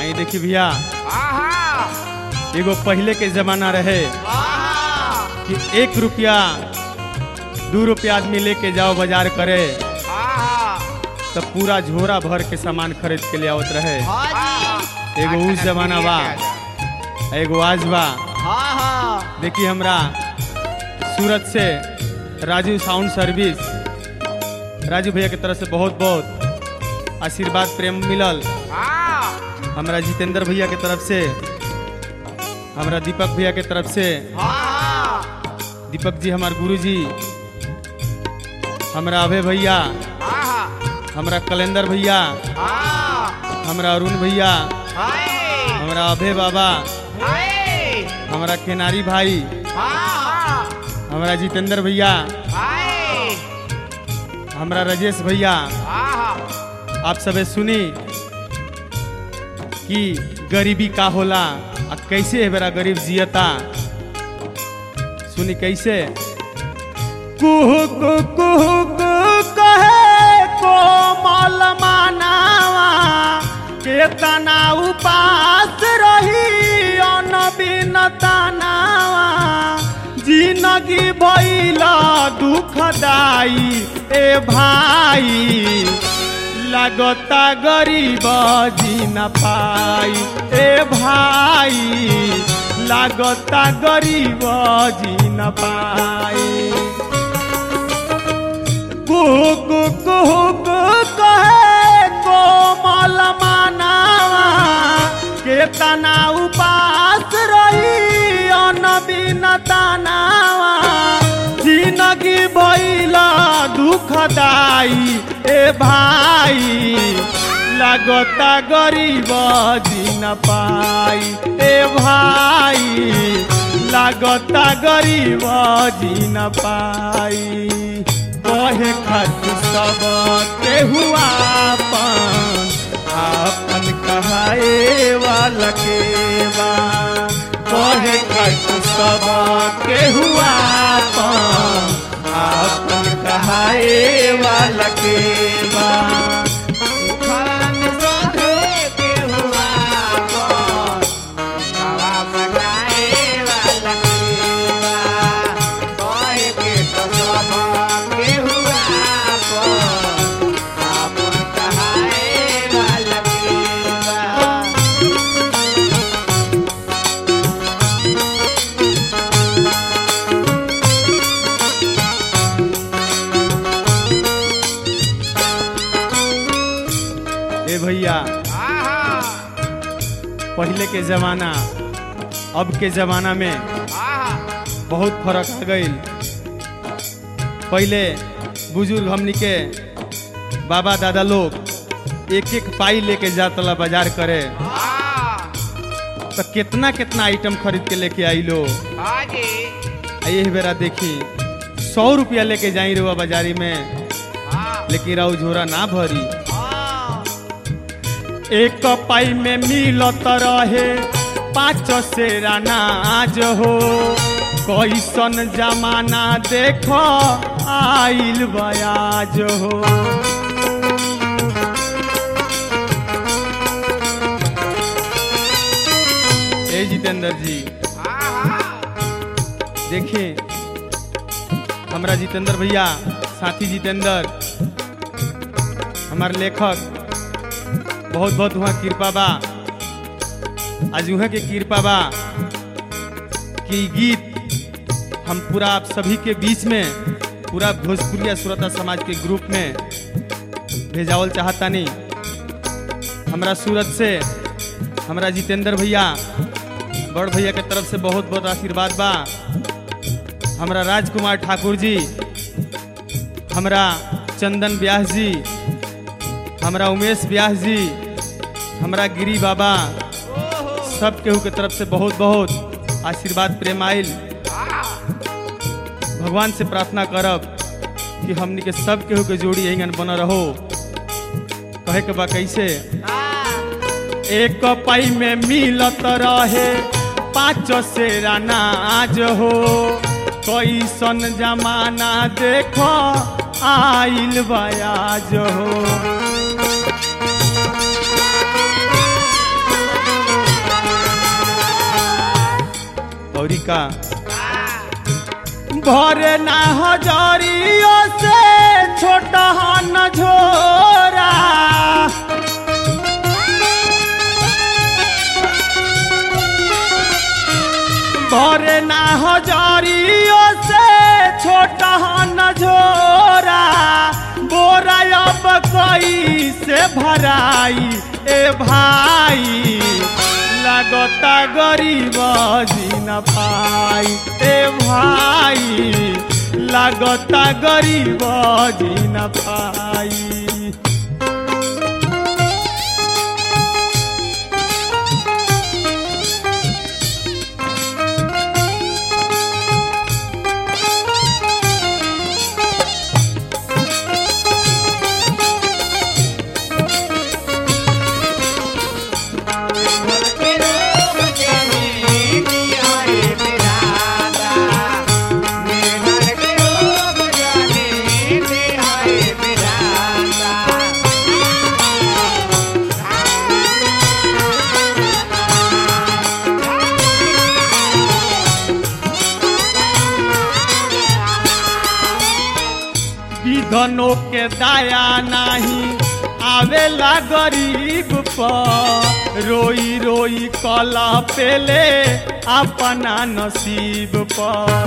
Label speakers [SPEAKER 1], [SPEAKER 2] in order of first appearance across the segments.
[SPEAKER 1] आई देखी भैया
[SPEAKER 2] आहा
[SPEAKER 1] एगो पहले के जमाना रहे
[SPEAKER 2] आहा
[SPEAKER 1] कि एक रुपया दू रुपया आदमी लेके जाओ बाजार करे
[SPEAKER 2] आहा
[SPEAKER 1] तो पूरा झोरा भर के सामान खरीद के ले आवत रहे
[SPEAKER 2] आहा
[SPEAKER 1] एगो उस जमाना बा एगो आज बा
[SPEAKER 2] आहा
[SPEAKER 1] देखी हमरा सूरत से राजू साउंड सर्विस राजू भैया के तरफ से बहुत बहुत आशीर्वाद प्रेम मिलल
[SPEAKER 2] आहा
[SPEAKER 1] हमरा जितेंद्र भैया के तरफ से हमरा दीपक भैया के तरफ से
[SPEAKER 2] आहा
[SPEAKER 1] दीपक जी हमार गुरु जी हमरा अभय भैया
[SPEAKER 2] आहा
[SPEAKER 1] हमरा कलेंदर भैया
[SPEAKER 2] आहा
[SPEAKER 1] हमरा अरुण भैया
[SPEAKER 2] हाय
[SPEAKER 1] हमरा अभय बाबा
[SPEAKER 2] हाय
[SPEAKER 1] हमरा केनारी भाई
[SPEAKER 2] आहा
[SPEAKER 1] हमरा जितेंद्र भैया
[SPEAKER 2] हाय
[SPEAKER 1] हमरा राजेश भैया
[SPEAKER 2] आहा
[SPEAKER 1] आप सबे सुनी कि गरीबी का होला आ कैसे है बेरा गरीब जियता सुनी कैसे कुहु कु कुहु कु कहे कोमल मानावा केतना उपास रही अनबिन तनावा जिंदगी भइला दुखदाई ए भाई लगता गरीब जी न पाई ए भाई लगता गरीब जी न पाई कुक कुक कहे कोमल मानावा केतना उपास रही अनबिन तनावा जिंदगी भइला दुखदाई ए भाई लगता गरीब जी न पाई ए भाई लगता गरीब जी न पाई कहे खातिर सब के हुआ अपन आपन कहाए वाला के बा कहे खातिर सब के हुआ अपन आपन कहाए वाला के बा
[SPEAKER 2] खान सोधे के हुआ कौन हवा सगाए वाला केवा कोई के तो सब के हुआ कौन आपन कहाए वाला केवा
[SPEAKER 1] ए भैया
[SPEAKER 2] आहा
[SPEAKER 1] पहले के जमाना अब के जमाना में
[SPEAKER 2] आहा
[SPEAKER 1] बहुत फर्क आ गई पहले बुजुर्ग हमनी के बाबा दादा लोग एक एक पाई लेके जातला बाजार करे
[SPEAKER 2] आहा
[SPEAKER 1] तो कितना कितना आइटम खरीद के लेके आई लो
[SPEAKER 2] हाजी
[SPEAKER 1] आ यही बेरा देखी सौ रुपया लेके जाई रुआ बाजारी में
[SPEAKER 2] हाँ
[SPEAKER 1] लेकिन राउ झोरा ना भरी
[SPEAKER 2] हाँ
[SPEAKER 1] एक पाई में मिलत रहे पाँच सेरा नाज हो कैसन जमाना देख आइल बयाज हो ए जितेंद्र जी
[SPEAKER 2] आहा
[SPEAKER 1] देखिए हमारा जितेंद्र भैया साथी जितेंद्र हमारे लेखक बहुत बहुत वहाँ कृपा बा आज वहाँ के कृपा बा कि ई गीत हम पूरा आप सभी के बीच में पूरा भोजपुरिया सुरता समाज के ग्रुप में भेजावल चाहता नहीं हमारा सूरत से हमारा जितेंद्र भैया बड़ भैया के तरफ से बहुत बहुत आशीर्वाद बा हमारा राजकुमार ठाकुर जी हमारा चंदन व्यास जी हमारा उमेश व्यास जी हमारा गिरी बाबा सब केहू के तरफ से बहुत बहुत आशीर्वाद प्रेम आयल भगवान से प्रार्थना करब कि हमनी के सब केहू के जोड़ी यही बन रहो कहे के बा कैसे एक पाई में मिलत रहे पाँच सेरा नाज हो कैसन जमाना देखो आइल बयाज हो का भरे ना हजरियों से छोटा न झोरा भरे ना हजरियों से छोटा न झोरा बोरा अब कई से भराई ए भाई लगता गरीब जी न पाई ए भाई लगता गरीब जी न पाई विधनों के दाया नहीं आवेला गरीब पर रोई रोई कला पेले अपना नसीब पर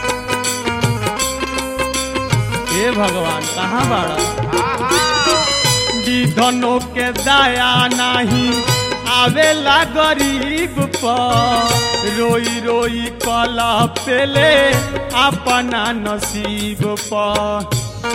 [SPEAKER 1] हे भगवान कहाँ बाड़ा विधनों के दाया नहीं आवेला गरीब पर रोई रोई कला पेले अपना नसीब पर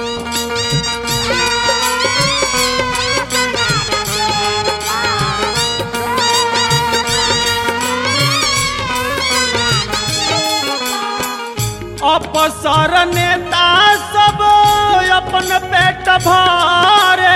[SPEAKER 1] अपसर नेता सब अपन पेट भरे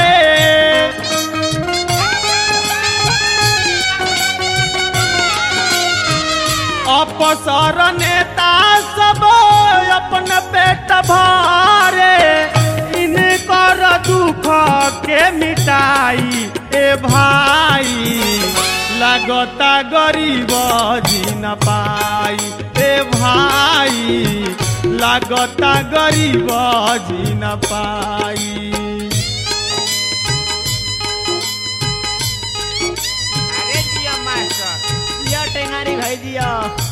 [SPEAKER 1] अपसर नेता सब अपन पेट भरे इनकर दुख के मिटाई ए भाई लगता गरीब जी न पाई ए भाई लगता गरीब जी न पाई
[SPEAKER 2] अरे जिया मास्टर
[SPEAKER 3] या टेंगारी भाई दिया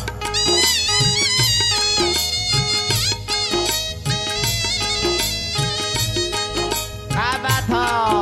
[SPEAKER 2] का बात हो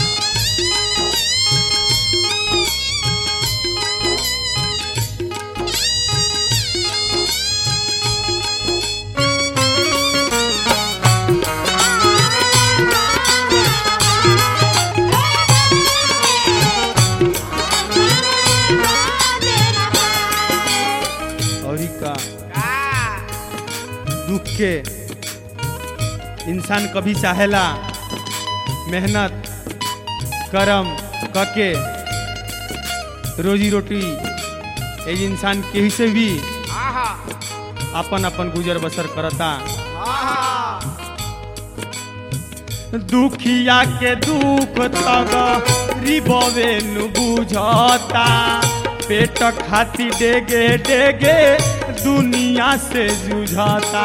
[SPEAKER 1] और का
[SPEAKER 2] का
[SPEAKER 1] दुख के इंसान कभी चाहेला मेहनत करम कके रोजी रोटी ए इंसान केही से भी
[SPEAKER 2] आहा
[SPEAKER 1] अपन अपन गुजर बसर करता
[SPEAKER 2] आहा
[SPEAKER 1] दुखिया के दुख तग रिबवे नु बुझता पेट खाती डेगे डेगे दुनिया से जुझता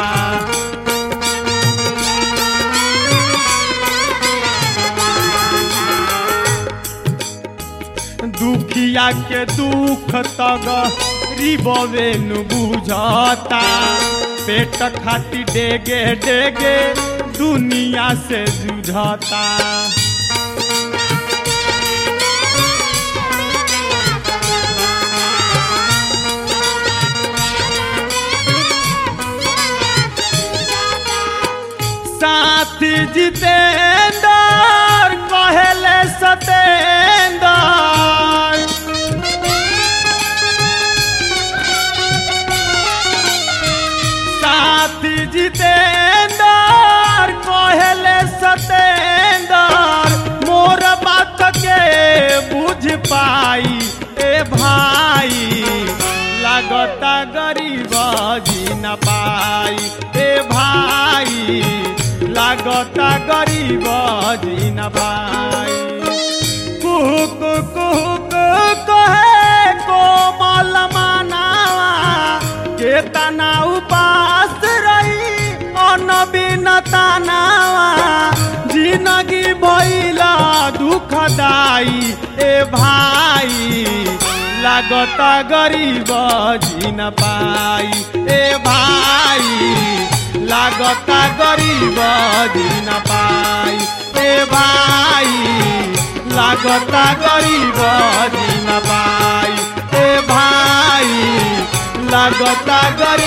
[SPEAKER 1] दुखिया के दुख तग रिबवे नु बुझता पेट खाती डेगे डेगे दुनिया से जुझता साथी जितेंद्र कहले सतेंद्र साथी जितेंद्र कहले सतेंद्र मोर बात के बुझ पाई ए भाई लगता गरीब जी न पाई ए भाई लगता गरीब जी न पाई कुहुक कुहुक कहे कोमल मानावा के बिन तानावा जिंदगी भइला दुखदाई ए भाई लागता गरीब जिन पाई ए भाई लागता गरीब जिन पाई ए भाई लागता गरीब जिन पाई ए भाई लागता गरीब